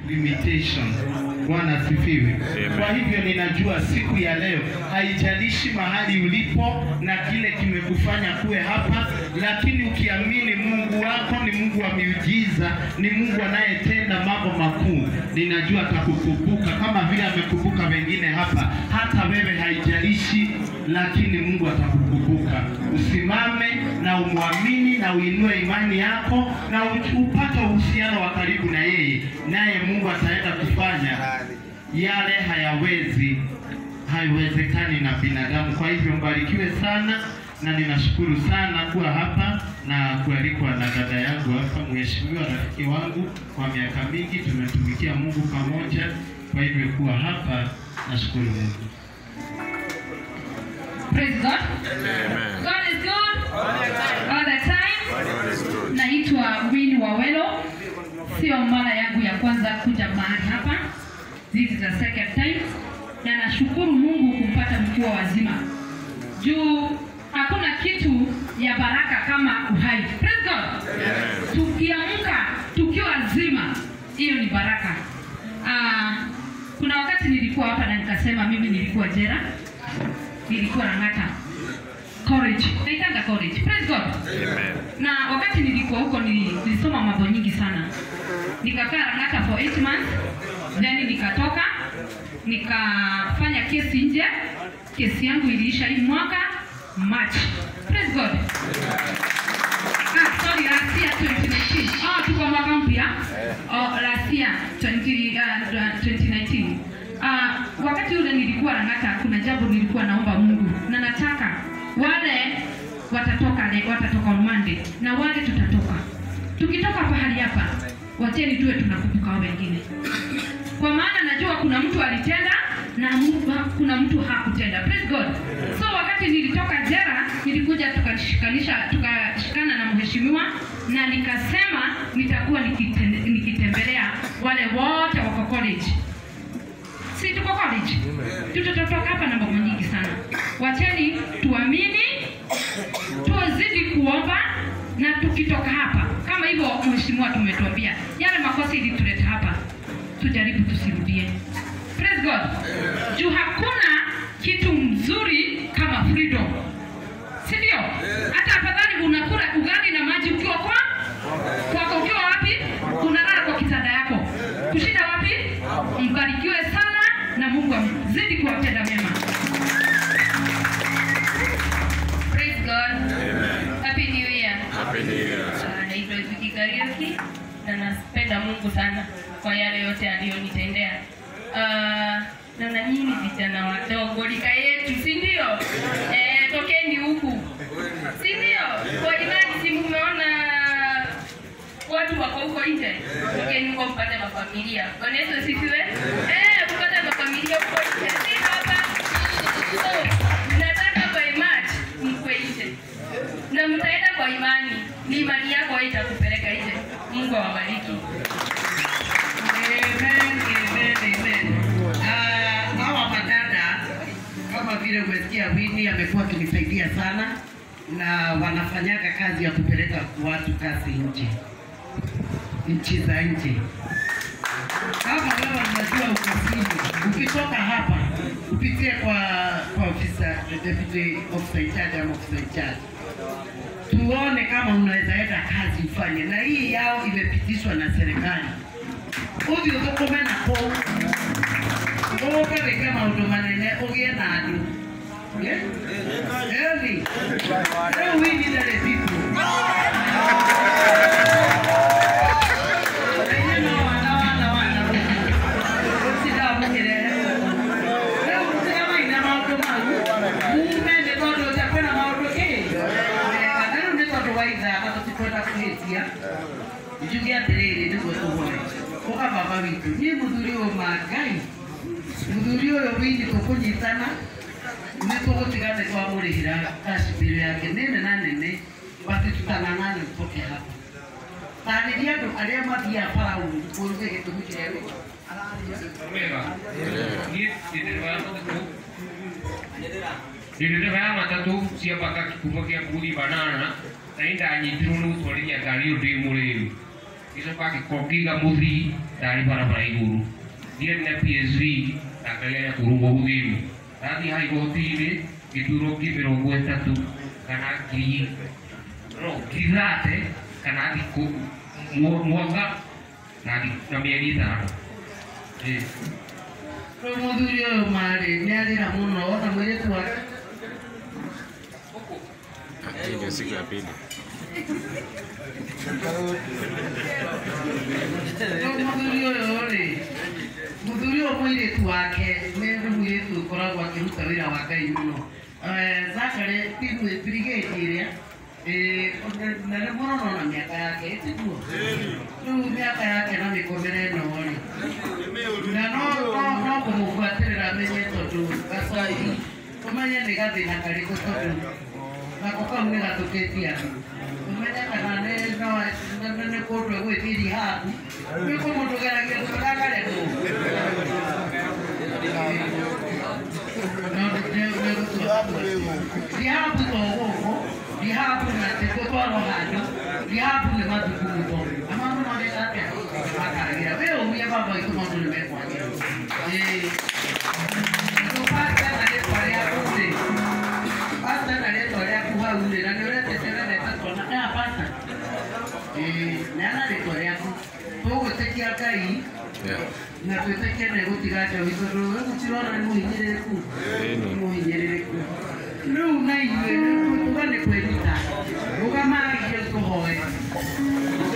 limitation. Bwana asifiwe. Amen. Kwa hivyo ninajua siku ya leo haijalishi mahali ulipo na kile kimekufanya kuwe hapa, lakini ukiamini Mungu wako ni Mungu wa miujiza, ni Mungu anayetenda mambo makuu, ninajua atakukumbuka kama vile amekumbuka wengine hapa. Hata wewe haijalishi, lakini Mungu atakukumbuka. Usimame na umwamini na uinue imani yako na u- upate uhusiano wa karibu na yeye, naye Mungu ataenda kufanya yale hayawezi haiwezekani na binadamu. Kwa hivyo mbarikiwe sana, na ninashukuru sana kuwa hapa na kualikwa na dada yangu hapa, mheshimiwa rafiki wangu kwa miaka mingi, tumetumikia Mungu pamoja. Kwa hivyo kuwa hapa, nashukuru Mungu. Praise God. Amen. God is good all the time. God is good. Naitwa Winnie Wawelo, sio mara yangu ya kwanza kuja mahali hapa. This is the second time, na nashukuru Mungu kumpata mkuu wazima juu hakuna kitu ya baraka kama uhai. Praise God. Tukiamka tukiwa wazima, hiyo ni baraka. Ah, kuna wakati nilikuwa hapa na nikasema mimi nilikuwa jera, nilikuwa Lang'ata college, naitanga college. Praise God Amen. na wakati nilikuwa huko nili- nilisoma mambo nyingi sana nikakaa Lang'ata for 8 months then nikatoka nikafanya kesi nje kesi yangu iliisha hii mwaka March praise God ah, sorry last year 2019 oh, tuko mwaka mpya oh, last year 20, uh, 2019 Ah, wakati ule nilikuwa Lang'ata kuna jambo nilikuwa naomba Mungu na nataka wale watatoka le, watatoka on Monday na wale tutatoka. Tukitoka pahali hapa, wacheni tuwe tunakumbuka hao wengine, kwa maana najua kuna mtu alitenda na Mungu- kuna mtu hakutenda. Praise God. So wakati nilitoka jera, nilikuja tukashikanisha tukashikana na mheshimiwa na nikasema nitakuwa nikitende- nikitembelea wale wote wako college si tuko college tutatotoka hapa na mambo nyingi sana wacheni tuamini tuzidi kuomba na tukitoka hapa kama hivyo mheshimiwa tumetuambia yale makosa ilituleta hapa tujaribu tusirudie praise god juu hakuna kitu mzuri kama freedom si ndio hata afadhali unakula ugali na maji ukiwa kwa kwako ukiwa wapi unalala kwa kitanda yako kushinda wapi mbarikiwe sana na mungu amzidi kuwatenda mema Praise God. Happy New Year. Happy New Year. Ah, Naitwa Zuki Kariuki na napenda Mungu sana kwa yale yote aliyonitendea. Ah, na na nyinyi vijana wadogo rika yetu, si ndio? Eh, tokeni huku, si ndio? Kwa imani, si mmeona watu wako huko nje? Tokeni huko mpate mafamilia. Bwana Yesu asifiwe. Eh, mpate mafamilia huko nje, si hapa. So, nataka by March mkwe nje na mtaenda kwa imani, ni imani yako itakupeleka nje. Mungu awabariki. Amen, amen, amen. Ah, hawa madada kama vile umesikia Winnie amekuwa akinisaidia sana na wanafanyaga kazi ya kupeleka watu kazi nje, nchi za nje. Kama wewe unajua ukasini, ukitoka hapa upitie kwa kwa ofisa deputy officer in charge ama officer in charge tuone kama unaweza enda kazi ufanye, na hii yao imepitishwa na serikali uthi uthũkũme nako ũũke wĩke maũndũ manene ũgĩe na andũ ĩni rĩu wini ndarĩ bitu Ĩnyĩ no wana wana wana ũcindamũkĩrehe rĩu tiga maine maũndũ mau mume nĩ tondũ nja kwĩna maũndũ ĩ na rĩu nĩ tondũ wa ithaka tũtikwenda kũhĩtia njuge atĩrĩrĩ nĩguo tũhore ũga baba witũ niĩ mũthuri ũyũ mangai mũthuri ũyũ wini tũkũnyitana nĩ tũgũtiga nĩ twamũrĩhĩra kacibiro yake nene na nene bati tutanang'ane mtoke hapa tarĩria andũ arĩa mathiaga faraũni kũruge gĩtũmi kĩrĩa wĩ Omega. Niĩ ndĩrĩra matatũ. Ndĩrĩra matatũ cia bata kuma kĩa mburi banana na nĩ ndanyitirwo nĩ gũtwarithia ngari ũyũ ndĩ mũrĩu. gicoka ngĩiga mũthii ndarĩ barabara igũrũ thiĩ na PSV na ngageria kũrũngwo gũthiru ndathiĩ ha igoti-inĩ ngĩturwo ngiri mĩrongo ĩtatũ kana ngiri no ngiri thate kana thikũ mwa- mwaka na thi- na mĩeri ĩtano Ĩĩ. rĩu mũthuri ũyũ marĩ nĩ arĩra mũno na mũirĩtu wake Hii ndio siku ya pili. rĩu mũthuri ũyũ rĩ mũthuri ũyũ mũirĩtu wake nĩ mũirĩtu ũkoragwo akĩruta wĩra wa ngai mũno zakare brigade ĩrĩa eh, na nĩ mũrono na mĩaka yake ĩtiguo rĩu mĩaka yake na mĩkomere ĩno rĩ na no no- no kũmũbuatĩrĩra menye tondũ gacai ũmenye nĩ gathĩna karĩkũ tondũ nako kau nĩ gatũkĩtie andũ ũmenye kana nĩ no- nĩ- nĩ kũndũ egwĩtiria haku nĩ kũmũndũ geragia gũtagaremwo ndihabu to gũkũ ndihabu na tĩgũtwarwo handũ ndihabu nĩ mathukuru to amandu mageka atĩa makagira we umie baba itu maũndũ nĩ mekwagĩra rĩu pasta na rĩtwa rĩaku rĩ pasta na rĩtwa rĩaku hau rĩ na nĩ ũretetererete twana aya pasta neana rĩtwa rĩaku tũgwĩtĩkia ngai Yeah. na twĩtĩkie nĩ gũtiga njohi tondũ rĩu gũtirona nĩ mũhinyĩrĩrĩku Ĩni. mũhinyĩrĩrĩku rĩu na ithuĩ tuga nĩ kwĩruta rũgamagie tũhoe